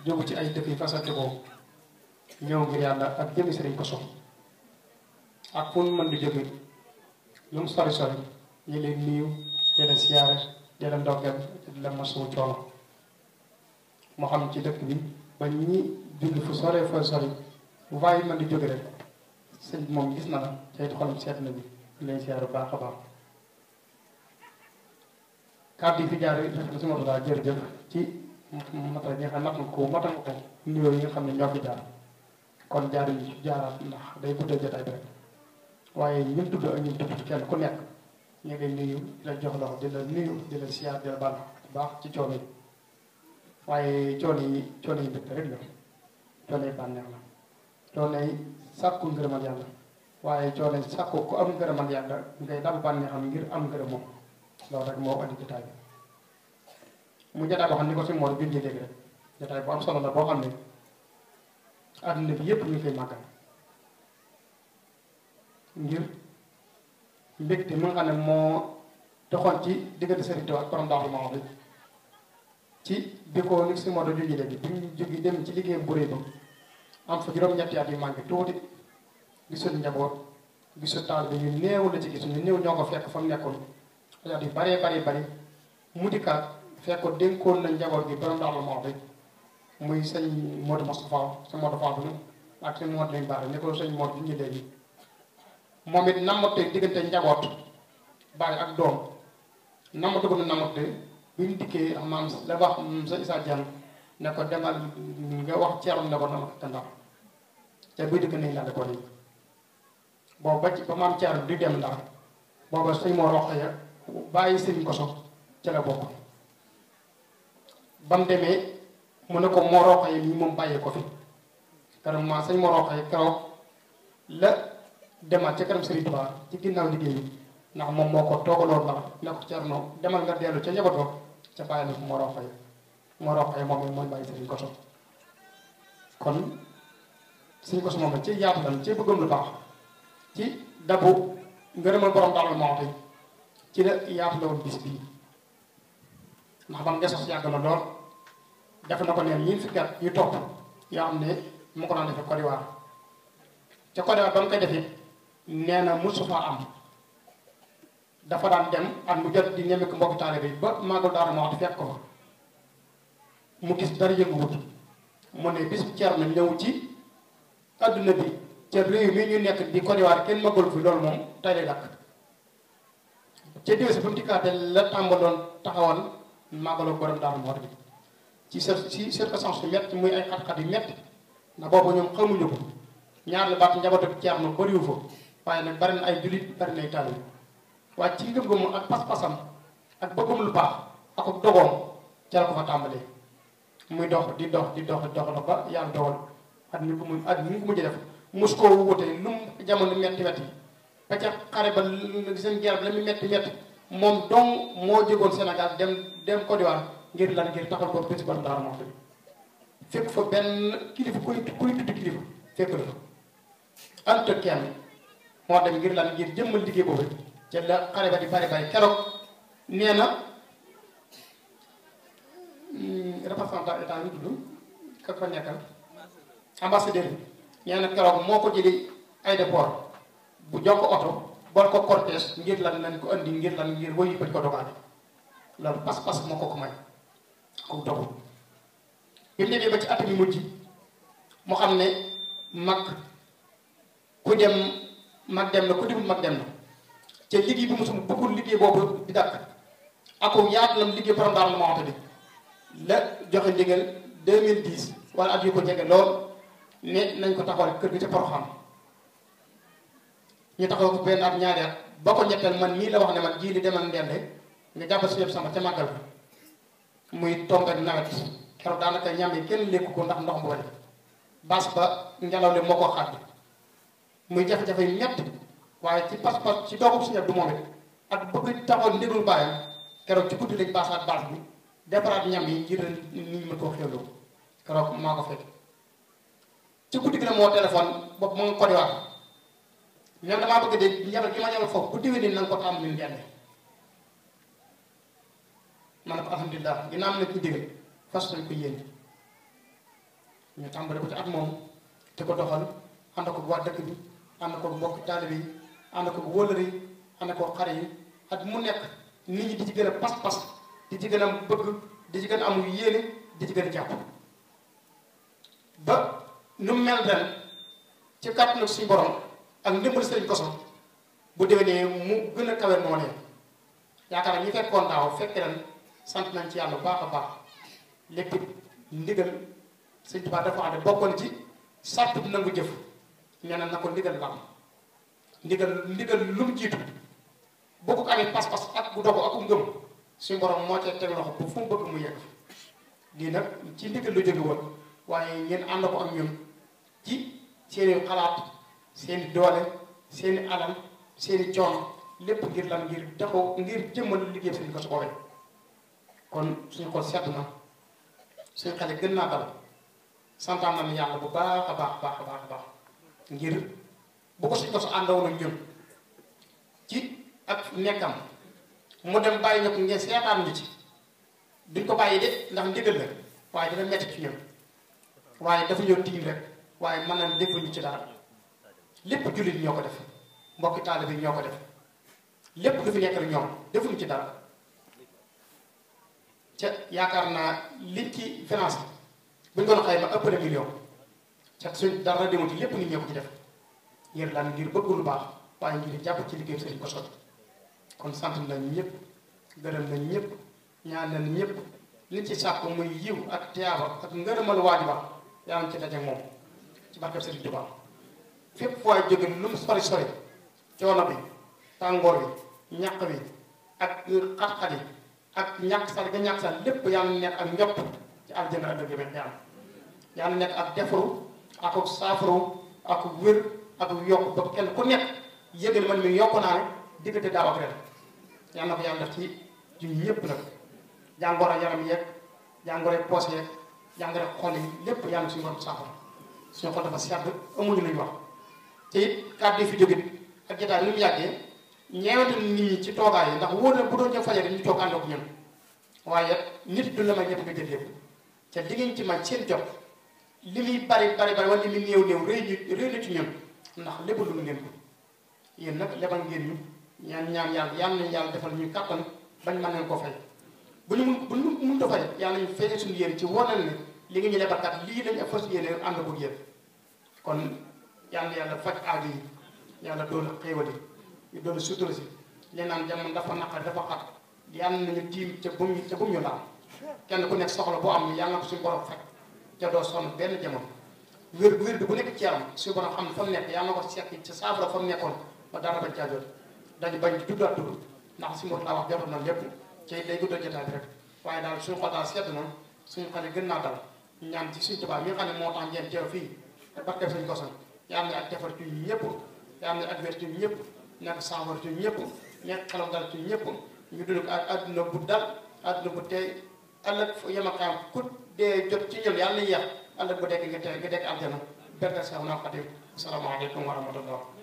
jógu ci ay dëkk yi fasante ko ñëw ngir yàlla ak jëmi sëriñ Koso ak fu mën di jóge lu mu sori sori ñu leen nuyu di leen siyaare di leen ndokkeel di leen masawu coono moo xam ci dëkk bi ba ñi julli fu sore fa sori bu waaye mën di jóge rek sëñ bi moom gis na la te it xolam seet na bi lay siyaare bu baax a baax kàddu yi fi jaar rek na si moto daal jërëjëf ci matal yi nga xam ne mat nga ko matal nga ko nuyoo yi nga xam ne ñoo fi jaar kon jaar yi ci jaaraat ndax day guddal jotaay bi rek waaye ñun tudd ak ñun tudd kenn ku nekk ñu ngi lay nuyu di la jox loxo di la nuyu di la siyaar di la baal bu baax ci coono yi waaye coono yi coono yi mbégte rek la coono yi bànneex la coono yi sàkku ngërëmal yàlla waaye coono yi sàkku ku am ngërëmal yàlla ngay dal bànneexam ngir am ngërëm moom loolu rek moo andi jotaay bi mu jotaay boo xam ni ko si moor bindee léegi rek jotaay bu am solo la boo xam ne àdduna bi yépp ñu ngi koy màggal ngir mbégte mi nga xam ne moo doxoon ci diggante Sëriñ Tuubaa ak borom Daaru Muxti bi ci bi ko ni si moo do jóge léegi bi ñu jóge dem ci liggéeyam bu rëy ba am fa juróom-ñetti at yu manqué tuuti gisul njaboot gisul taal bi ñu néew la ci gis ñu néew ñoo ko fekk fa mu nekkoon at yu baree bari bari mu dikkaat fekk ko dénkoon na njaboot gi borom Daaru Muxti bi muy sëñ Modou Moustapha sëñ Modou Fall ak sëñ Modou lañ baax ne ko sëñ Modou ñu léegi moom it namate diggante njaboot bàyyi ak doom namatu ko namate bi ñu dikkee maam la wax sa Issa Diagne ne ko demal nga wax ceerum ne ko namate te ndax te buy dikk nañ laal ko nii boobu ba ci ba maam ceerum di dem ndax booba sëñ moo roq ya bàyyi sëñ koso ca la bokk ba mu demee mu ne ko moo roq yi mii moom bàyyee ko fi keroog maa sëñ moo roq yi keroog la demaat ca kanam Serigne Touba ci ginnaaw liggéey bi ndax moom moo ko toogaloon ndax ne ko Cerno demal nga dellu ca njaboot ba ca bàyyi na ko moo roqee moo roqee moom it mooy bàyyi Serigne Koso kon Serigne Koso moom ci yaatu lan ci bëggam lu baax ci dabu ngërëmal borom Daaru Muxti ci la yaatu la woon bis bii ndax ba mu desos yàgg na lool def na ko neen ñiin fukki at yu topp yoo xam ne mu ko daan defee Côte d'Ivoire ca Côte d'Ivoire ba mu koy defee nee na musu fa am dafa daan dem at mu jot di ñeme ko mbokki taalibe bi ba Magal Daaru Muxti fekk ko fa mu gis dara yënguwut mu ne bis ceer na ñëw ci adduna bi ca réew mi ñu nekk di Côte d'Ivoire kenn magul fi loolu moom tey lay dakk ca diwé si ba mu dikkaate la tàmbaloon taxawal Magalu borom Daaru Muxti bi ci ci circonstance yu métti muy ay xat-xat yu métti ndax boobu ñoom xamuñu ko ñaar la baat njabootu Ceerno bariwu fa waaye nag bari na ay jullit bari na ay taalibe waaye ci ngëm-ngëmam ak pas-pasam ak bëggum lu baax ak ak dogoom ca la ko fa tàmbalee muy dox di dox di dox di dox la ba yàlla dogal at mi ko mu at mi ko mujj def mus koo wute lu mu jamono metti metti ba ca xare ba seen guerre bi la muy metti metti moom dong moo jógoon Sénégal dem dem Côte d'Ivoire ngir lan ngir taxal ko bési borom Daaru Muxti bi fekk fa benn kilifa kuy kuy tudd kilifa fekk la fa anta kenn moo dem ngir lan ngir jëmmal liggéey boobu ca la xare ba di bari bari keroog nee na représentant état yi tudd ka fa nekkal ambassadeur bi nee na keroog moo ko jëli aéroport bu jox ko oto bol ko cortège ngir lan nañ ko andi ngir lan ngir woyu ko di ko dogaale loolu pas-pas moo ko ko may ko dogu bi mu demee ba ci at mi mujj mu xam ne mag ku dem mag dem na ku demul mag dem na te liggéey bi mosum bëggul liggéey boobu di dakk ako yaatu lam liggéey borom Daaru Muxti bi la joxe ndigal 2010 wala at yu ko jege lool ne nañ ko taxawal kër gi ca Poroxaan ñu taxaw ko benn at ñaari at ba ko ñetteel man nii la wax ne man jii li demal ndende nga jàppal si yëpp sama ca màggal bi muy tombé nawet keroog daanaka ñam yi kenn lekku ko ndax ndox mu bari baas ba ngelaw li moo ko xàdd muy jafe-jafe yu ñett waaye ci pas-pas ci doogub si ñeb du moom it ak bëgg taxawal ndigal bàyyam keroog ci guddi lañ baasaat baas bi defaraat ñam yi ngir nit ñi mën koo xewloo keroog maa ko fekk ci guddi gi la moo téléphone boobu mu ngi Côte d'Ivoire ñoom damaa bëgg de njabal gi ma ñabal foofu bu déwénee na nga ko tàmm ni ngeen ma ne ko alhamdulilah ginnaaw am na ci digal fas nañ ko yéen ñu tàmbale ko ci at moom te ko doxal ànd ko waa dëkk bi ànd ko mbokk taalibe yi ànd ko wóolari yi ànd ko xare yi at mu nekk nit ñi di ci gën a pas-pas di ci gën a bëgg di ci gën a am yéene di ci gën a jàpp ba nu mel ren ci kàttanu suñu borom ak ndimbal sëriñ koso bu déwénee mu gën a kawe moo leen yaakaar naa ñi fekkoon daaw fekk ren sant nañ ci yàlla bu baax a baax lépp ndigal sëñ Tuubaa dafa ànd bokkoon ci sàrt bi nangu jëf nee na na ko ndigal la am ndigal ndigal lu mu jiitu boo ko amee pas-pas ak bu dogu ak ngëm suñu borom moo cee teg loxo bu fu mu bëgg mu yegg lii nag ci ndigal lu jóge woon waaye ngeen ànd ko ak ñun ci seeni xalaat seeni doole seeni alal seeni coono lépp ngir lan ngir taxaw ngir jëmmal liggéey sëñ ko su boobee kon suñu xol sedd na suñu xale gën naa dal santaan nañu yàlla bu baax a baax baax a baax a baax ngir bu ko suñ ko su àndawoon ak ñun ci ak nekkam mu dem bàyyi ñu ko ngeen seetaan ñu ci duñ ko bàyyi de ndax ndigal la waaye dina metti ci ñun waaye dafa ñëw tiim rek waaye mën na defuñu ci dara lépp jullit ñoo ko def mbokki taalibe bi ñoo ko def lépp lu fi nekk rek ñoom defuñu ci dara ca yaakaar naa liñ ci finance buñ doon xayma ëpp na million ca suñ dara demul ci lépp nit ñoo ko ci def ngir lan ngir bëgg lu baax waaye ngir jàpp ci liggéey sëriñ ko sot kon sant nañ ñëpp gërëm nañ ñëpp ñaan nañ ñëpp li ci sàkk muy yiw ak tiyaaba ak ngërëmal waaju baax yaa ngi ci daje moom ci barkeb sëriñ Tuubaa fépp fu waay jóge lu mu sori sori coono bi tàngoor bi ñàq bi ak xat-xat yi ak ñàkk sal ga ñàkk sal lépp yàlla nekk ak njott ci aljana ëllëg bi yàlla yàlla nekk ak defaru ak saafaru ak wér ak yokk ba kenn ku nekk yëgal man mi yokk naa ne diggante daaw ak ren yàlla na ko yàlla def ci ci ñëpp nag jàngoro yaram yeeg jàngoro poos yeeg jàngoro xol yi lépp yàlla suñu borom saafara suñu xol dafa sedd amuñu lu ñu wax te it kàddu yi fi jóge ak jotaay ni mu yàggee ñeewante nit ñi ci toogaay yi ndax wóor na bu doon ñëw fajar ñu toog ànd ak ñun waaye nit du la may ñëpp nga jël lépp te li ngeen ci man seen jot li muy bari bari bari wala li muy néew néew rëy ñu rëy na ci ñun ndax lépp lu ngeen ko yéen nag lebal ngeen ñu ñaan ñaan yàlla yàlla nañu yàlla defal ñu kàttan bañ mën leen ko fay bu ñu mun bu ñu mënut a fay yàlla nañu feeñee suñu yéen ci wonal ne li nga ñu lebalkat lii lañ ak fas yéene ànd ko yéen kon yàlla yàlla faj aajo yi yàlla doolu xéewal yi ñu doolu sutura si li naan jamono dafa naqar dafa xat yàlla nañu tiim ca bum ñu ca bum ñu laal kenn ku nekk soxla boo am yàlla na ko suñu borom faj ca doo sonn benn jamono wér wér bi bu nekk ci yaram suñu borom xam ne fa mu nekk yàlla na ko seet ca saafara fa mu nekkoon ba dara bañ caa jot dañu bañ di tuddaat tudd ndax si mot laa wax jotoon na lépp ci day guddal jotaay bi rek waaye daal suñu xol daal sedd na suñu xale gën naa dal ñaan ci suñu tubaab mi nga xam ne moo tax ngeen teew fii te barkeb suñu kosan yàlla na ak defar ci ñëpp yàlla na ak wér ci ñëpp nekk saafara ci ñëpp nekk xelam dal ci ñëpp ñu dund ak adduna bu dal adduna bu tey ëllëg yemakaam ku dee jot ci ñun yàlla na yéex ëllëg bu dekk nga tey nga dekk aljana berka sax naa xadim asalaamaaleykum wa rahmatullah